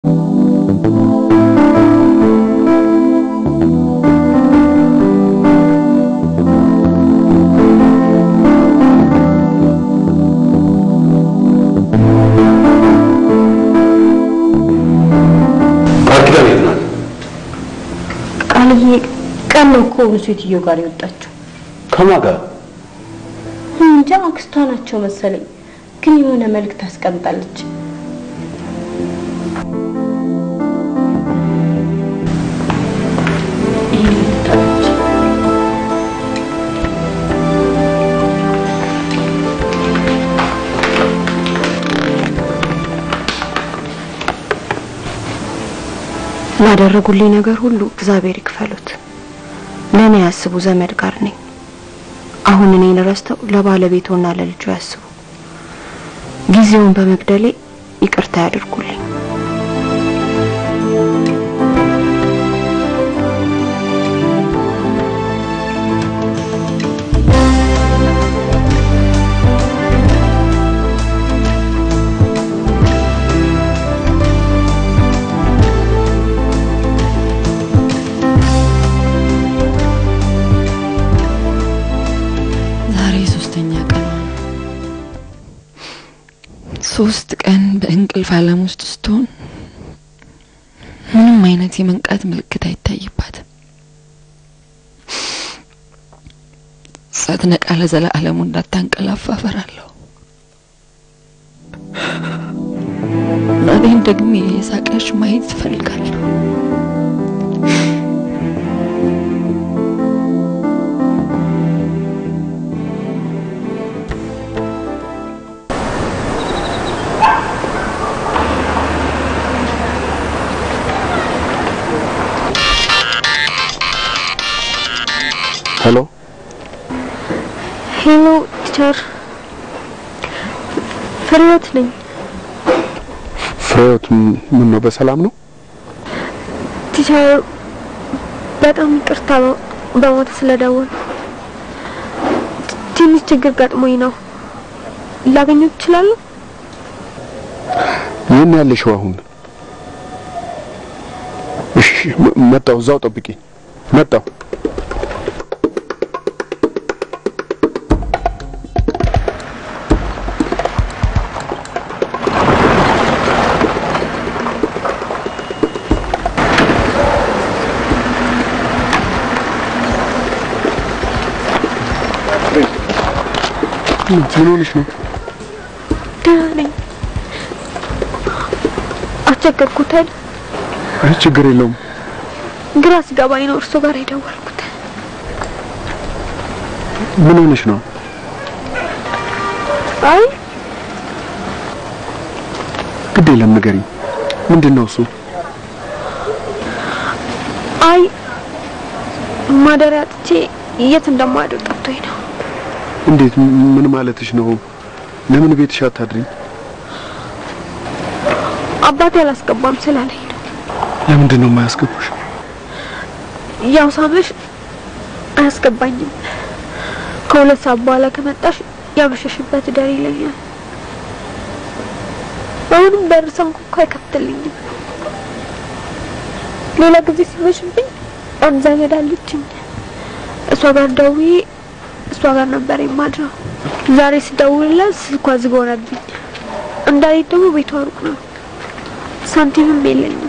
ቃል ኪዳን የት ናት? ቃልዬ ቀን ነው እኮ ሴትዮ ጋር የወጣችው። ከማን ጋር? እንጃ አክስቷ ናቸው መሰለኝ፣ ግን የሆነ መልእክት አስቀምጣለች። ይሄን ልታለች። ላደረጉልኝ ነገር ሁሉ እግዚአብሔር ይክፈሉት። ለእኔ ያስቡ ዘመድ ጋር ነኝ። አሁን እኔን ረስተው ለባለቤቶና ለልጁ ያስቡ። ጊዜውን በመግደሌ ይቅርታ ያድርጉልኝ። ዛሬ ሶስተኛ ቀን ነው። ሶስት ቀን በእንቅልፍ ዓለም ውስጥ ስትሆን ምንም አይነት የመንቃት ምልክት አይታይባትም። ሳትነቃ ለዘላለሙ እንዳታንቀላፋ እፈራለሁ። እናቴን ደግሜ የሳቀች ማየት እፈልጋለሁ። ሄሎ፣ ሄሎ ቲቸር፣ ፍሬዎት ነኝ። ፍሬዎት ምን ነው? በሰላም ነው? ቲቸር በጣም ይቅርታ በሞት ስለደወል ትንሽ ችግር ገጥሞኝ ነው። ላገኘት እችላለሁ? የት ያለሽው አሁን? እሺ፣ መ- መጣሁ። እዛው ጠብቂኝ። መጣሁ። ምን ሆነሽ ነው? ደህና ነኝ። አስቸገርኩት አይደል? አይ ችግር የለውም። ግራ ሲገባኝ ነው እርሶ ጋር የደወልኩት። ምን ሆነሽ ነው? አይ ግድ የለም ንገሪኝ። ምንድን ነው እሱ? አይ ማደሪያ አጥቼ የት እንደማድር ጠፍቶኝ ነው። እንዴት? ምን ማለትሽ ነው? ለምን ቤትሽ አታድሪም? አባቴ አላስገባም ስላለኝ ነው። ለምንድን ነው የማያስገቡሽ? ያው ሳመሽ አያስገባኝም። ከሁለት ሰዓት በኋላ ከመጣሽ ያመሸሽበት ደር ይለኛል። አሁንም በር ሳንኳኳ አይከፍትልኝም። ሌላ ጊዜ ሲመሽብኝ አንድ ዘመድ አለችኝ። እሷ ጋር ደውዬ እሷ ጋር ነበር የማድረው። ዛሬ ስደውልላት ስልኳ ዝግ ሆነብኝ። እንዳለኝ ደግሞ ቤቷ ሩቅ ነው፣ ሳንቲምም የለኝም።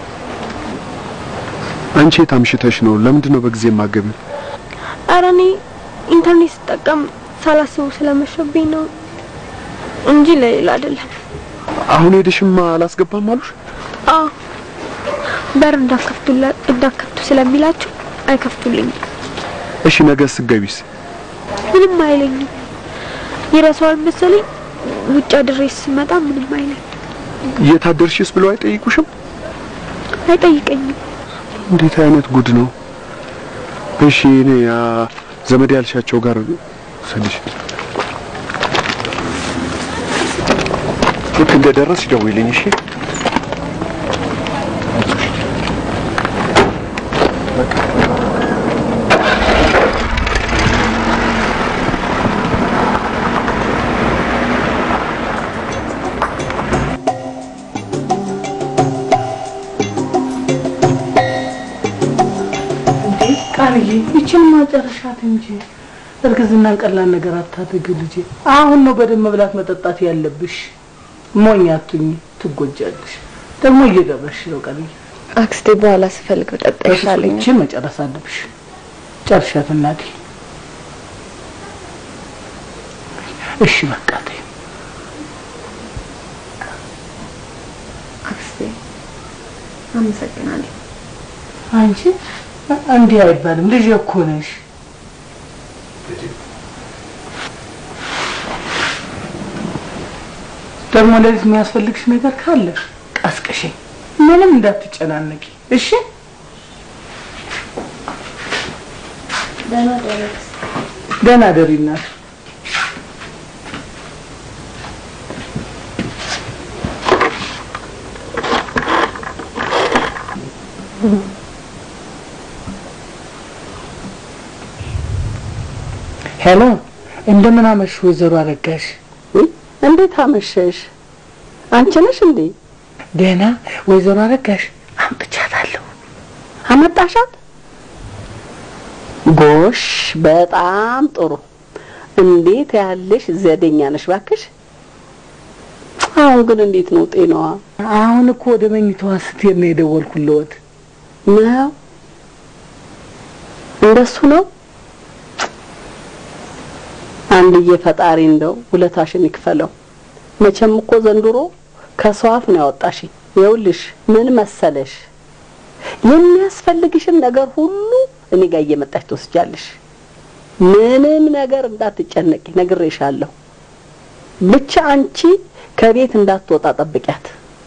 አንቺ የት አምሽተሽ ነው? ለምንድን ነው በጊዜ የማገቢው? ኧረ እኔ ኢንተርኔት ስጠቀም ሳላስቡ ስለመሸብኝ ነው እንጂ ለሌላ አይደለም። አሁን ሄደሽማ አላስገባም አሉሽ? አዎ በር እንዳከፍቱላ እንዳከፍቱ ስለሚላቸው አይከፍቱልኝም። እሺ ነገ ስገቢስ? ምንም አይለኝም። ይረሳዋል መሰለኝ። ውጭ አድሬ ስመጣ ምንም አይለኝ፣ የታደርሽስ ብለው አይጠይቁሽም? አይጠይቀኝም። እንዴት አይነት ጉድ ነው? እሺ እኔ ያ ዘመድ ያልሻቸው ጋር ስልሽ ልክ እንደደረስሽ ደውይልኝ እሺ? ቃልዬ ይችን ማጨረሻት እንጂ እርግዝናን ቀላል ነገር አታድርግ ልጄ። አሁን ነው በደንብ መብላት መጠጣት ያለብሽ። ሞኝ አትሁኝ፣ ትጎጃለሽ። ደግሞ እየደረሽ ነው ቃልዬ። አክስቴ በኋላ ስፈልግ ጠጣ ይሻለኛል። ይችን መጨረስ አለብሽ። ጨርሻት እናቴ። እሺ በቃ ተይ። አክስቴ አመሰግናለሁ። አንቺ እንዲህ አይባልም። ልጅ እኮ ነሽ። ደግሞ ለዚህ የሚያስፈልግሽ ነገር ካለ ቀስቅሽኝ። ምንም እንዳትጨናነቂ እሺ። ደህና ደሪ እናት። ሄሎ፣ እንደምን አመሽ ወይዘሮ አረጋሽ? እንዴት አመሸሽ? አንቺ ነሽ እንዴ? ደህና ወይዘሮ አረጋሽ አምጥቻታለሁ። አመጣሻት? ጎሽ፣ በጣም ጥሩ። እንዴት ያለሽ ዘዴኛ ነሽ ባክሽ። አሁን ግን እንዴት ነው ጤናዋ? አሁን እኮ ወደ መኝታዋ ስትሄድ ነው የደወልኩልዎት። ነው እንደሱ ነው። አንድዬ ፈጣሪ እንደው ውለታሽን ይክፈለው። መቼም እኮ ዘንድሮ ከሰው አፍ ነው ያወጣሽኝ። ይኸውልሽ ምን መሰለሽ የሚያስፈልግሽን ነገር ሁሉ እኔ ጋር እየመጣሽ ትወስጃለሽ። ምንም ነገር እንዳትጨነቂ ነግሬሻለሁ። ብቻ አንቺ ከቤት እንዳትወጣ ጠብቂያት።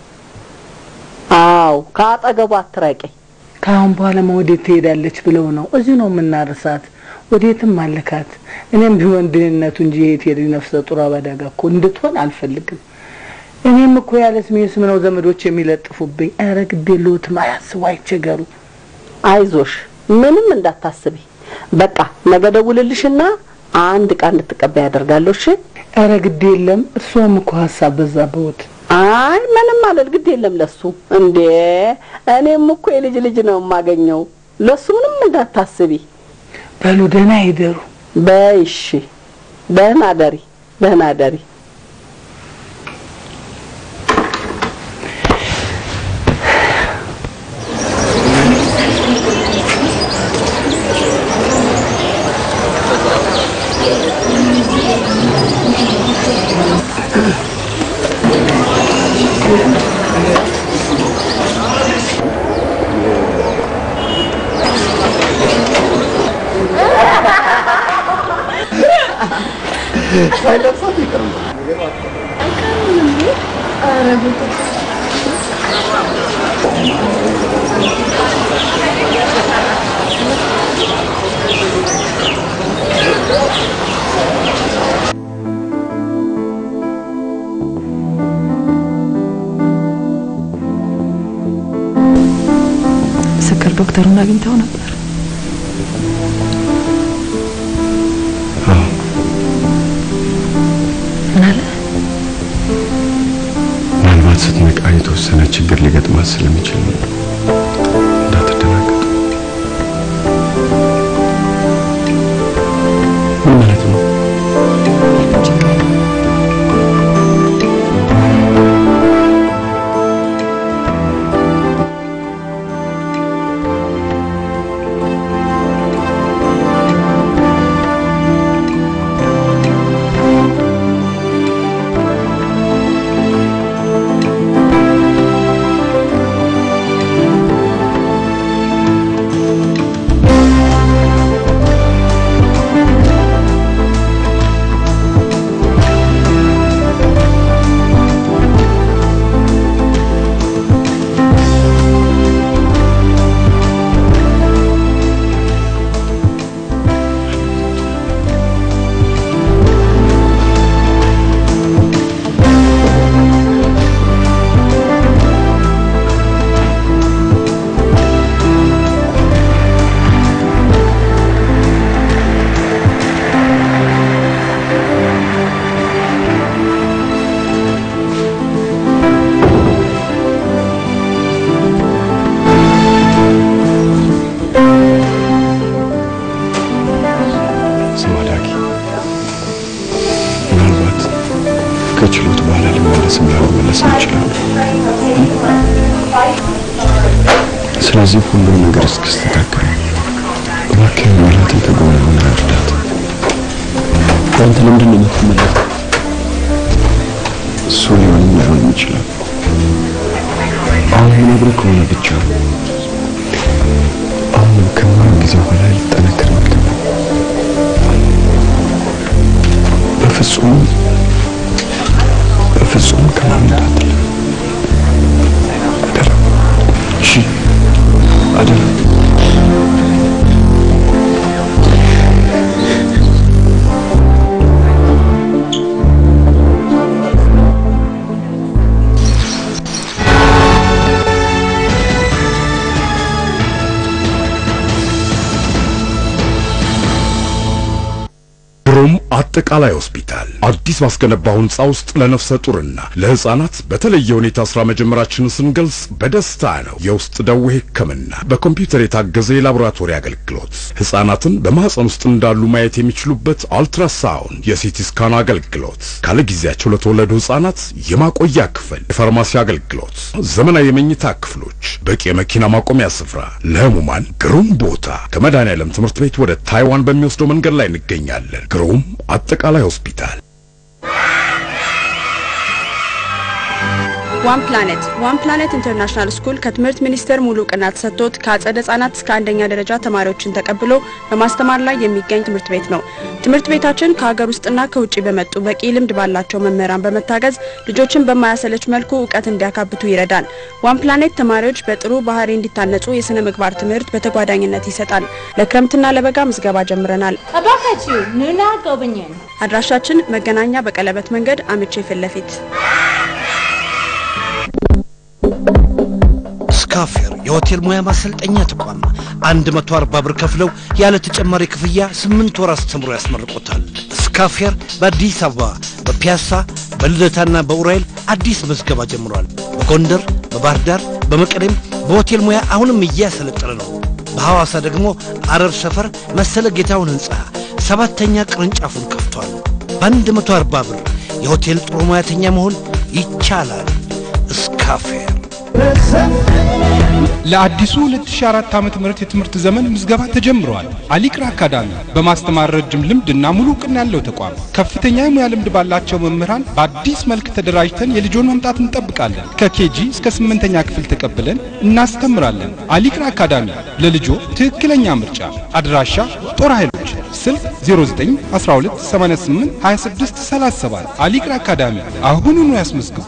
አዎ ከአጠገቧ አትራቂ። ከአሁን በኋላ ወዴት ትሄዳለች ብለው ነው? እዚሁ ነው የምናርሳት። ወዴትም አልካት። እኔም ቢሆን ድህነቱ እንጂ የት ሄድ ነፍሰ ጡር አበዳጋ እኮ እንድትሆን አልፈልግም። እኔም እኮ ያለ ስሜ ስም ነው ዘመዶች የሚለጥፉብኝ። ኧረ ግድ የለዎትም፣ አያስቡ፣ አይቸገሩ። አይዞሽ፣ ምንም እንዳታስቢ። በቃ ነገ ደውልልሽና አንድ ዕቃ እንድትቀበይ ያደርጋለሁ። እሺ? ኧረ ግድ የለም። እርስዎም እኮ ሀሳብ በዛብዎት። አይ ምንም አለል፣ ግድ የለም ለሱ። እንዴ እኔም እኮ የልጅ ልጅ ነው የማገኘው። ለሱ ምንም እንዳታስቢ። በሉ ደህና ይደሩ። በይ እሺ፣ ደህና ደሪ፣ ደህና ደሪ። ስክር ዶክተሩን አግኝተው ነበር። ምን አለ? ምናልባት ስትነቃ የተወሰነ ችግር ሊገጥማት ስለሚችል ነው። እንዳትደናገጥ። ምን ማለት ነው? ተመለስም ላልመለስ እንችላለን። ስለዚህ ሁሉም ነገር እስኪስተካከል እባክህ ሜላትን ከጎኗ ሆነህ እርዳት። አንተ ለምንድን ነው የምትመለከው? እሱ ሊሆንም ላይሆንም ይችላል። አሁን የነግርህ ከሆነ ብቻ አሁንም ከምንም ጊዜው በላይ ልጠነክር ይገባል። በፍጹም በፍጹም ከማን እንዳትል አደራ። እሺ አደራ። ግሩም አጠቃላይ ሆስፒታል አዲስ ባስገነባው ህንፃ ውስጥ ለነፍሰ ጡርና ለህፃናት በተለየ ሁኔታ ስራ መጀመራችንን ስንገልጽ በደስታ ነው። የውስጥ ደዌ ሕክምና፣ በኮምፒውተር የታገዘ የላቦራቶሪ አገልግሎት፣ ህፃናትን በማህፀን ውስጥ እንዳሉ ማየት የሚችሉበት አልትራሳውንድ፣ የሲቲ ስካን አገልግሎት፣ ካለ ጊዜያቸው ለተወለዱ ህፃናት የማቆያ ክፍል፣ የፋርማሲ አገልግሎት፣ ዘመናዊ የመኝታ ክፍሎች፣ በቂ የመኪና ማቆሚያ ስፍራ፣ ለህሙማን ግሩም ቦታ። ከመድኃኔዓለም ትምህርት ቤት ወደ ታይዋን በሚወስደው መንገድ ላይ እንገኛለን። ግሩም አጠቃላይ ሆስፒታል ዋን ፕላኔት ዋን ፕላኔት ኢንተርናሽናል ስኩል ከትምህርት ሚኒስቴር ሙሉ እውቅና ተሰጥቶት ከአጸደ ህጻናት እስከ አንደኛ ደረጃ ተማሪዎችን ተቀብሎ በማስተማር ላይ የሚገኝ ትምህርት ቤት ነው። ትምህርት ቤታችን ከሀገር ውስጥና ከውጭ በመጡ በቂ ልምድ ባላቸው መምህራን በመታገዝ ልጆችን በማያሰለች መልኩ እውቀት እንዲያካብቱ ይረዳል። ዋን ፕላኔት ተማሪዎች በጥሩ ባህሪ እንዲታነጹ የስነ ምግባር ትምህርት በተጓዳኝነት ይሰጣል። ለክረምትና ለበጋ ምዝገባ ጀምረናል። እባካችሁ ኑና ጎብኝን። አድራሻችን መገናኛ በቀለበት መንገድ አምቼ ፊት ለፊት ስካፌር የሆቴል ሙያ ማሰልጠኛ ተቋም 140 ብር ከፍለው ያለ ተጨማሪ ክፍያ 8 ወር አስተምሮ ያስመርቆታል። ስካፌር በአዲስ አበባ በፒያሳ በልደታና በኡራኤል አዲስ መዝገባ ጀምሯል። በጎንደር፣ በባህር ዳር፣ በመቀሌም በሆቴል ሙያ አሁንም እያሰለጠነ ነው። በሐዋሳ ደግሞ አረር ሰፈር መሰለ ጌታውን ህንፃ ሰባተኛ ቅርንጫፉን ከፍቷል። በ140 ብር የሆቴል ጥሩ ሙያተኛ መሆን ይቻላል። ስካፌር ለአዲሱ 2004 ዓመተ ምህረት የትምህርት ዘመን ምዝገባ ተጀምሯል። አሊቅራ አካዳሚ በማስተማር ረጅም ልምድና ሙሉ እውቅና ያለው ተቋም ከፍተኛ የሙያ ልምድ ባላቸው መምህራን በአዲስ መልክ ተደራጅተን የልጆን መምጣት እንጠብቃለን። ከኬጂ እስከ ስምንተኛ ክፍል ተቀብለን እናስተምራለን። አሊቅራ አካዳሚ ለልጆ ትክክለኛ ምርጫ። አድራሻ ጦር ኃይሎች ስልክ 09 12 88 26 37 አሊቅራ አካዳሚ አሁኑኑ ያስመዝግቡ።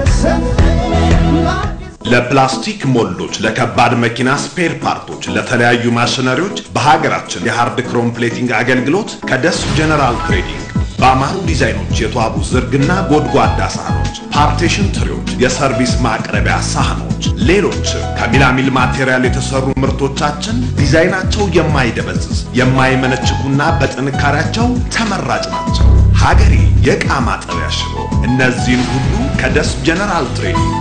ለፕላስቲክ ሞልዶች፣ ለከባድ መኪና ስፔር ፓርቶች፣ ለተለያዩ ማሽነሪዎች በሀገራችን የሃርድ ክሮም ፕሌቲንግ አገልግሎት ከደስ ጀነራል ትሬዲንግ በአማሩ ዲዛይኖች የተዋቡ ዝርግና ጎድጓዳ ሳህኖች፣ ፓርቴሽን ትሪዎች፣ የሰርቪስ ማቅረቢያ ሳህኖች፣ ሌሎች ከሚላሚል ማቴሪያል የተሰሩ ምርቶቻችን ዲዛይናቸው የማይደበዝዝ የማይመነችኩና በጥንካሬያቸው ተመራጭ ናቸው። ሀገሬ የዕቃ ማጠቢያ ሽሮ፣ እነዚህን ሁሉ ከደስ ጀነራል ትሬዲንግ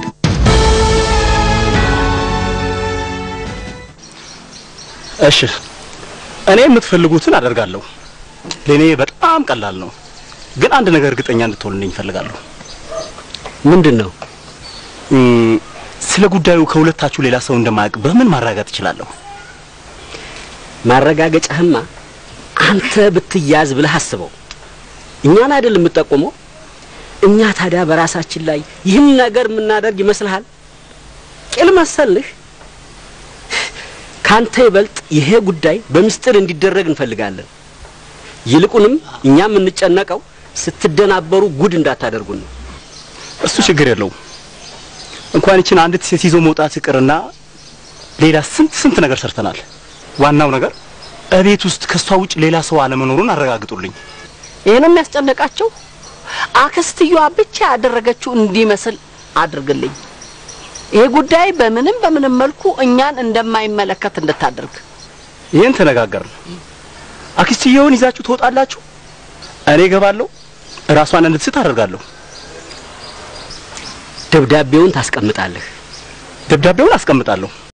እሺ እኔ የምትፈልጉትን አደርጋለሁ። ለኔ በጣም ቀላል ነው፣ ግን አንድ ነገር እርግጠኛ እንድትሆንልኝ እፈልጋለሁ። ምንድን ነው? ስለ ጉዳዩ ከሁለታችሁ ሌላ ሰው እንደማያውቅ በምን ማረጋገጥ እችላለሁ? ማረጋገጫህማ አንተ ብትያዝ ብለህ አስበው። እኛን አይደል የምጠቁመው? እኛ ታዲያ በራሳችን ላይ ይህን ነገር የምናደርግ ይመስልሃል? ቂል መሰልህ? ካንተ ይበልጥ ይሄ ጉዳይ በምስጢር እንዲደረግ እንፈልጋለን። ይልቁንም እኛ የምንጨነቀው ስትደናበሩ ጉድ እንዳታደርጉን ነው። እሱ ችግር የለውም። እንኳን ይችን አንዲት ሴት ይዞ መውጣት ይቅርና ሌላ ስንት ስንት ነገር ሰርተናል። ዋናው ነገር እቤት ውስጥ ከሷ ውጭ ሌላ ሰው አለመኖሩን አረጋግጡልኝ። ይህንም ያስጨነቃቸው አክስትየዋ ብቻ ያደረገችው እንዲመስል አድርግልኝ። ይሄ ጉዳይ በምንም በምንም መልኩ እኛን እንደማይመለከት እንድታደርግ ይህን ተነጋገርን። አክስትየውን ይዛችሁ ትወጣላችሁ፣ እኔ እገባለሁ፣ ራሷን እንድትስት አደርጋለሁ። ደብዳቤውን ታስቀምጣለህ። ደብዳቤውን አስቀምጣለሁ።